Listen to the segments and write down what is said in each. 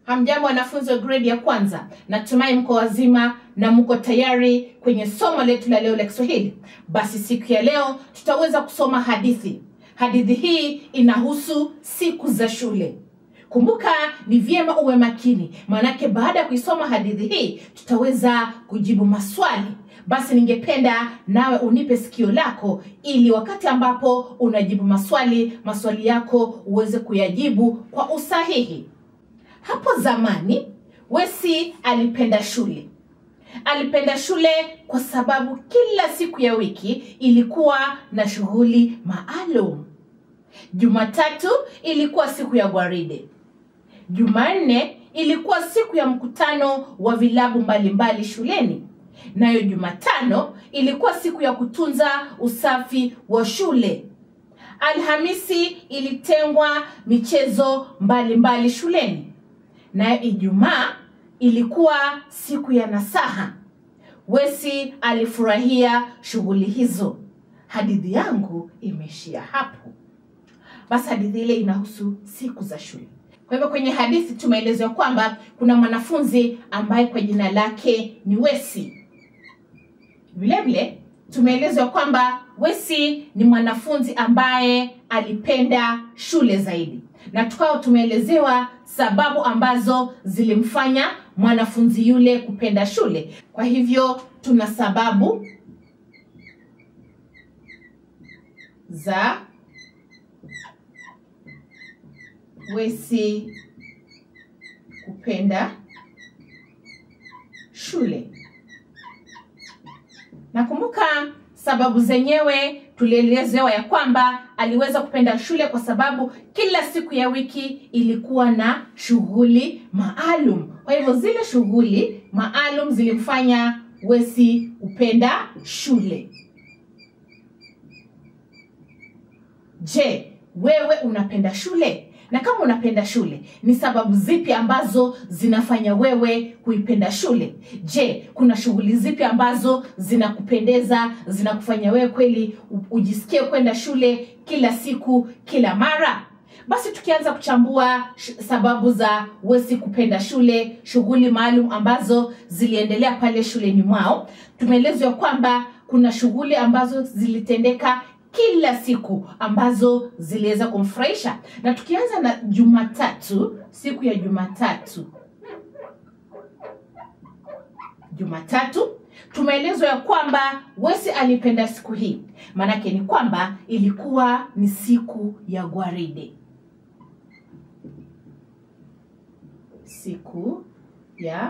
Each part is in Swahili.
Hamjambo wanafunzi wa gredi ya kwanza, natumai mko wazima na mko tayari kwenye somo letu la leo la Kiswahili. Basi siku ya leo tutaweza kusoma hadithi. Hadithi hii inahusu siku za shule. Kumbuka, ni vyema uwe makini, maanake baada ya kuisoma hadithi hii tutaweza kujibu maswali. Basi ningependa nawe unipe sikio lako, ili wakati ambapo unajibu maswali, maswali yako uweze kuyajibu kwa usahihi. Hapo zamani Wesi alipenda shule. Alipenda shule kwa sababu kila siku ya wiki ilikuwa na shughuli maalum. Jumatatu ilikuwa siku ya gwaride. Jumanne ilikuwa siku ya mkutano wa vilabu mbalimbali shuleni. Nayo Jumatano ilikuwa siku ya kutunza usafi wa shule. Alhamisi ilitengwa michezo mbalimbali mbali shuleni. Nayo Ijumaa ilikuwa siku ya nasaha. Wesi alifurahia shughuli hizo. Hadithi yangu imeishia hapo. Basi hadithi ile inahusu siku za shule. Kwa hivyo kwenye hadithi tumeelezwa kwamba kuna mwanafunzi ambaye kwa jina lake ni Wesi. Vile vile tumeelezwa kwamba Wesi ni mwanafunzi ambaye alipenda shule zaidi, na tukawa tumeelezewa sababu ambazo zilimfanya mwanafunzi yule kupenda shule. Kwa hivyo tuna sababu za Wesi kupenda shule. Nakumbuka sababu zenyewe tulielezewa ya kwamba aliweza kupenda shule kwa sababu kila siku ya wiki ilikuwa na shughuli maalum. Kwa hivyo zile shughuli maalum zilimfanya Wesi kupenda shule. Je, wewe unapenda shule? Na kama unapenda shule, ni sababu zipi ambazo zinafanya wewe kuipenda shule? Je, kuna shughuli zipi ambazo zinakupendeza, zinakufanya wewe kweli ujisikie kwenda shule kila siku, kila mara? Basi tukianza kuchambua sababu za Wesi kupenda shule, shughuli maalum ambazo ziliendelea pale shuleni mwao, tumeelezwa kwamba kuna shughuli ambazo zilitendeka kila siku ambazo ziliweza kumfurahisha. Na tukianza na Jumatatu, siku ya Jumatatu, Jumatatu tumeelezwa ya kwamba Wesi alipenda siku hii, maanake ni kwamba ilikuwa ni siku ya gwaride, siku ya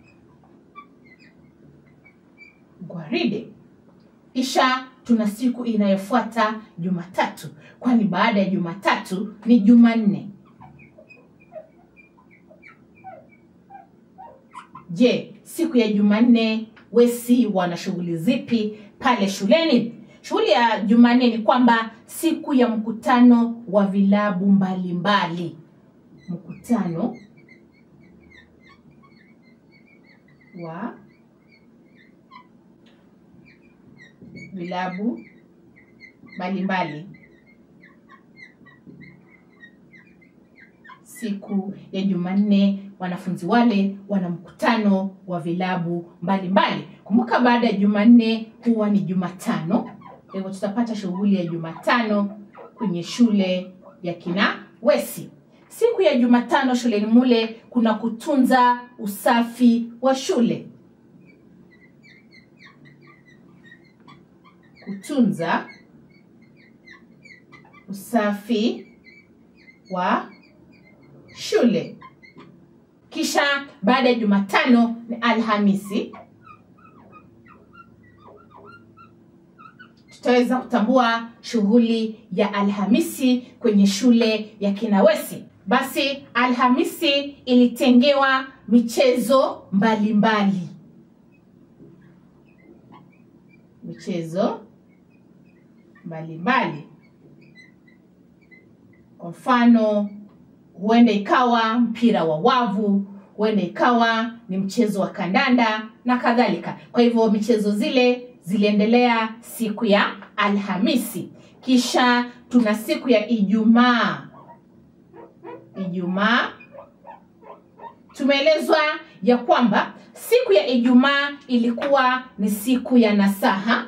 gwaride. Kisha tuna siku inayofuata Jumatatu, kwani baada ya Jumatatu ni Jumanne. Je, siku ya Jumanne Wesi wana shughuli zipi pale shuleni? Shughuli ya Jumanne ni kwamba siku ya mkutano wa vilabu mbalimbali, mkutano wa vilabu mbalimbali. Siku ya Jumanne wanafunzi wale wana mkutano wa vilabu mbalimbali. Kumbuka, baada ya Jumanne huwa ni Jumatano. Kwa hivyo tutapata shughuli ya Jumatano kwenye shule ya kina Wesi. Siku ya Jumatano shuleni mule kuna kutunza usafi wa shule. Kutunza usafi wa shule. Kisha baada ya Jumatano ni Alhamisi. Tutaweza kutambua shughuli ya Alhamisi kwenye shule ya kina Wesi. Basi Alhamisi ilitengewa michezo mbalimbali mbali. Michezo mbalimbali. Kwa mfano, huenda ikawa mpira wa wavu, huenda ikawa ni mchezo wa kandanda na kadhalika. Kwa hivyo michezo zile ziliendelea siku ya Alhamisi. Kisha tuna siku ya Ijumaa. Ijumaa tumeelezwa ya kwamba siku ya Ijumaa ilikuwa ni siku ya nasaha.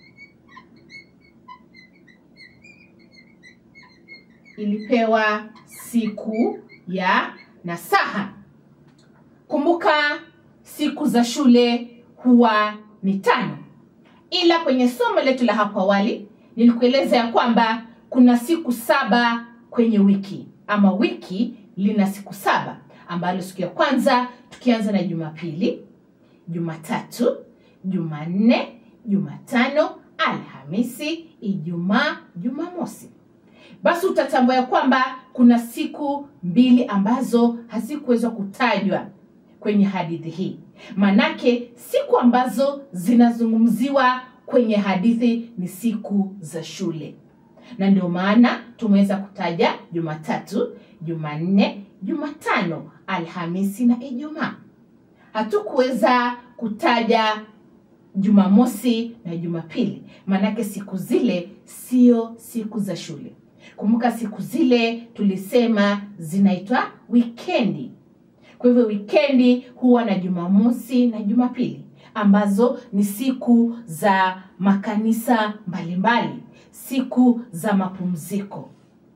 Ilipewa siku ya nasaha. Kumbuka siku za shule huwa ni tano, ila kwenye somo letu la hapo awali nilikueleza ya kwamba kuna siku saba kwenye wiki ama wiki lina siku saba ambalo siku ya kwanza tukianza na Jumapili, Jumatatu, Jumanne, Jumatano, Alhamisi, Ijumaa, Jumamosi. Basi utatambua ya kwamba kuna siku mbili ambazo hazikuweza kutajwa kwenye hadithi hii. Manake siku ambazo zinazungumziwa kwenye hadithi ni siku za shule, na ndio maana tumeweza kutaja Jumatatu, Jumanne, Jumatano, Alhamisi na Ijumaa. Hatukuweza kutaja Jumamosi na Jumapili, maanake siku zile sio siku za shule. Kumbuka siku zile tulisema zinaitwa wikendi. Kwa hivyo wikendi huwa na Jumamosi na Jumapili ambazo ni siku za makanisa mbalimbali, siku za mapumziko.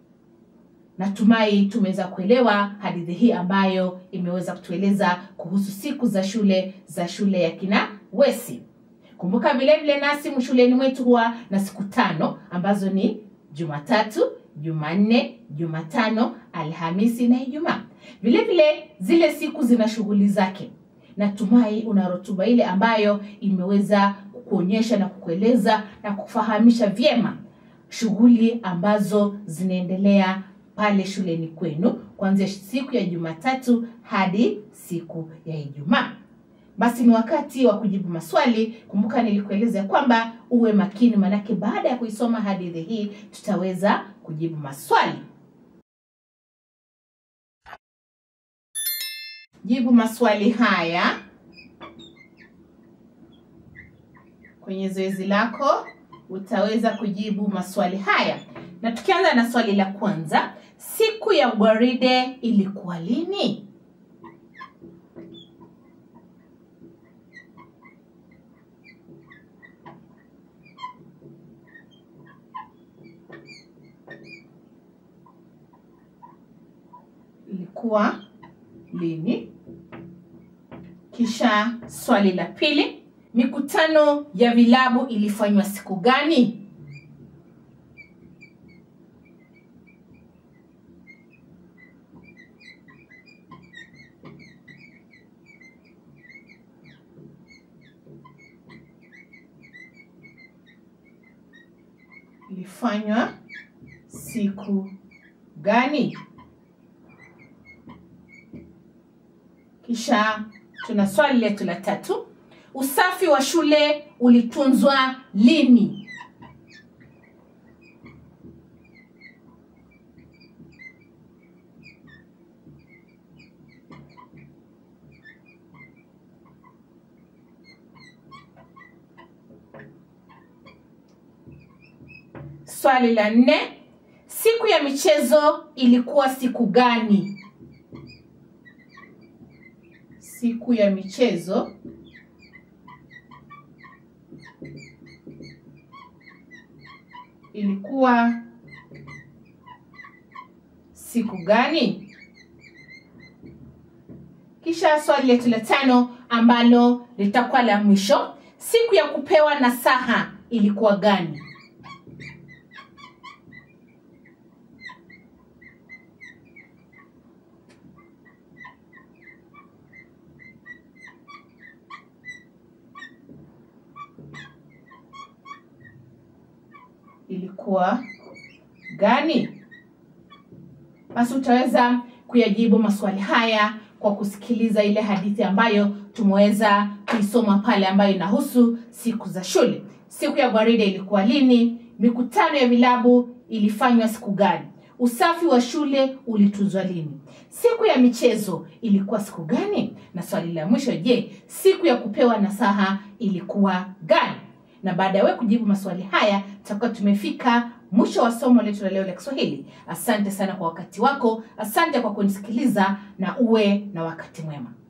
Natumai tumeweza kuelewa hadithi hii ambayo imeweza kutueleza kuhusu siku za shule za shule ya kina Wesi. Kumbuka vile vile nasi shuleni mwetu huwa na siku tano ambazo ni Jumatatu, Jumanne, Jumatano, Alhamisi na Ijumaa. Vile vile zile siku zina shughuli zake. Natumai una rotuba ile ambayo imeweza kukuonyesha na kukueleza na kufahamisha vyema shughuli ambazo zinaendelea pale shuleni kwenu kuanzia siku ya Jumatatu hadi siku ya Ijumaa. Basi ni wakati wa kujibu maswali. Kumbuka nilikueleza kwamba uwe makini, manake baada ya kuisoma hadithi hii tutaweza kujibu maswali. Jibu maswali haya kwenye zoezi lako, utaweza kujibu maswali haya, na tukianza na swali la kwanza, siku ya gwaride ilikuwa lini? Ilikuwa lini? Kisha swali la pili, mikutano ya vilabu ilifanywa siku gani? Ilifanywa siku gani? Kisha tuna swali letu la tatu, usafi wa shule ulitunzwa lini? Swali la nne, siku ya michezo ilikuwa siku gani? Siku ya michezo ilikuwa siku gani? Kisha swali letu la tano ambalo litakuwa la mwisho, siku ya kupewa nasaha ilikuwa gani? ilikuwa gani? Basi utaweza kuyajibu maswali haya kwa kusikiliza ile hadithi ambayo tumeweza kuisoma pale, ambayo inahusu siku za shule. Siku ya gwaride ilikuwa lini? Mikutano ya vilabu ilifanywa siku gani? Usafi wa shule ulitunzwa lini? Siku ya michezo ilikuwa siku gani? Na swali la mwisho, je, siku ya kupewa nasaha ilikuwa gani? na baada ya wewe kujibu maswali haya tutakuwa tumefika mwisho wa somo letu la leo la kiswahili asante sana kwa wakati wako asante kwa kunisikiliza na uwe na wakati mwema